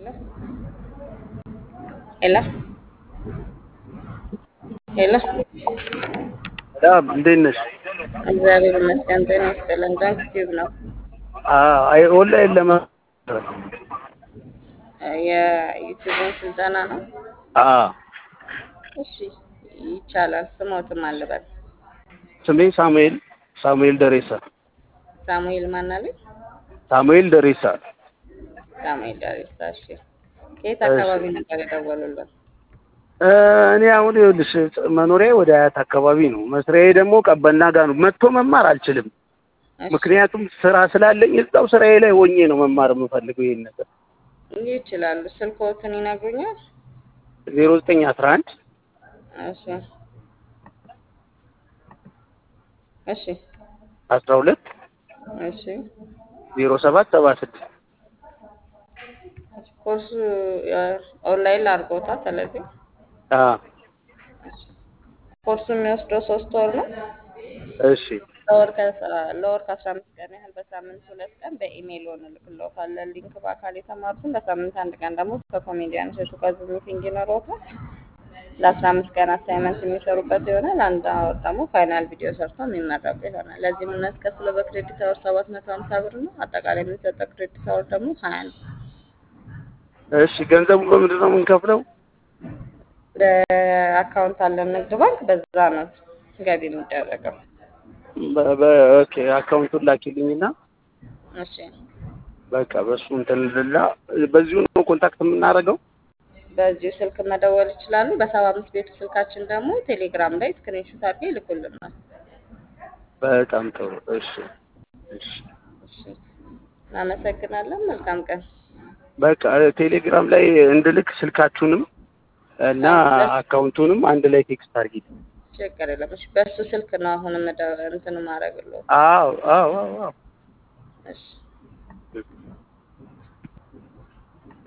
ሄሎ ሄሎ ሰላም እንዴት ነሽ? እግዚአብሔር ይመስገን። ጤና ይስጥልን። ዶንት ቲዩብ ነው አይ ኦንላይን ለማ የዩቲዩብን ስልጠና ነው። አ እሺ ይቻላል። ስሞትም አልበል ስሜ ሳሙኤል ሳሙኤል ደሬሳ ሳሙኤል ማናለኝ? ሳሙኤል ደሬሳ ሳሙኤል ዳሬሳ። እሺ ከየት አካባቢ ነበር የደወሉልን? እ እኔ አሁን ይኸውልሽ መኖሪያ ወደ አያት አካባቢ ነው። መስሪያዬ ደግሞ ቀበና ጋር ነው። መጥቶ መማር አልችልም። እሺ ምክንያቱም ስራ ስላለኝ እዛው ስራዬ ላይ ሆኜ ነው መማር የምፈልገው ይሄን ነገር እንዲህ ይችላሉ። ስልክዎትን ይነግሩኛል? ዜሮ ዘጠኝ አስራ አንድ እሺ እሺ አስራ ሁለት እሺ ዜሮ ሰባት ሰባ ስድስት ኮርሱ ኦንላይን ላድርጎታል። ስለዚህ አ ኮርሱ የሚወስደው ሶስት ወር ነው። እሺ ለወር ከ- ለወር ከአስራ አምስት ቀን ያህል በሳምንት ሁለት ቀን በኢሜይል እንልክልዎታለን ሊንክ በአካል የተማሩትን በሳምንት አንድ ቀን ደግሞ ከኮሜዲያን እሸቱ ጋር ዙም ሚቲንግ ይኖረዎታል። ለአስራ አምስት ቀን አሳይመንት የሚሰሩበት ይሆናል። አንድ ወር ደግሞ ፋይናል ቪዲዮ ሰርተው የሚመረቁ ይሆናል። ለዚህ የምናስከፍለው በክሬዲት አወር ሰባት መቶ ሀምሳ ብር ነው። አጠቃላይ የምንሰጠው ክሬዲት አወር ደግሞ ሀያ ነው። እሺ ገንዘቡ በምንድን ነው የምንከፍለው? በአካውንት አለን ንግድ ባንክ፣ በዛ ነው ገቢ የሚደረገው። በ- በ- ኦኬ አካውንቱን ላኪልኝና እሺ በቃ በሱ እንትን ልላ በዚሁ ነው ኮንታክት የምናደርገው። በዚሁ ስልክ መደወል ይችላሉ። በሰባ አምስት ቤቱ ስልካችን ደግሞ ቴሌግራም ላይ ስክሪንሾት አድርገው ይልኩልናል። በጣም ጥሩ። እሺ እሺ እሺ እናመሰግናለን። መልካም ቀን። በቃ ቴሌግራም ላይ እንድልክ ስልካችሁንም እና አካውንቱንም አንድ ላይ ቴክስት አድርጊ። ችግር የለም። እሺ በሱ ስልክ ነው አሁን እንትን ማድረግልዎት። አዎ አዎ አዎ አዎ። እሺ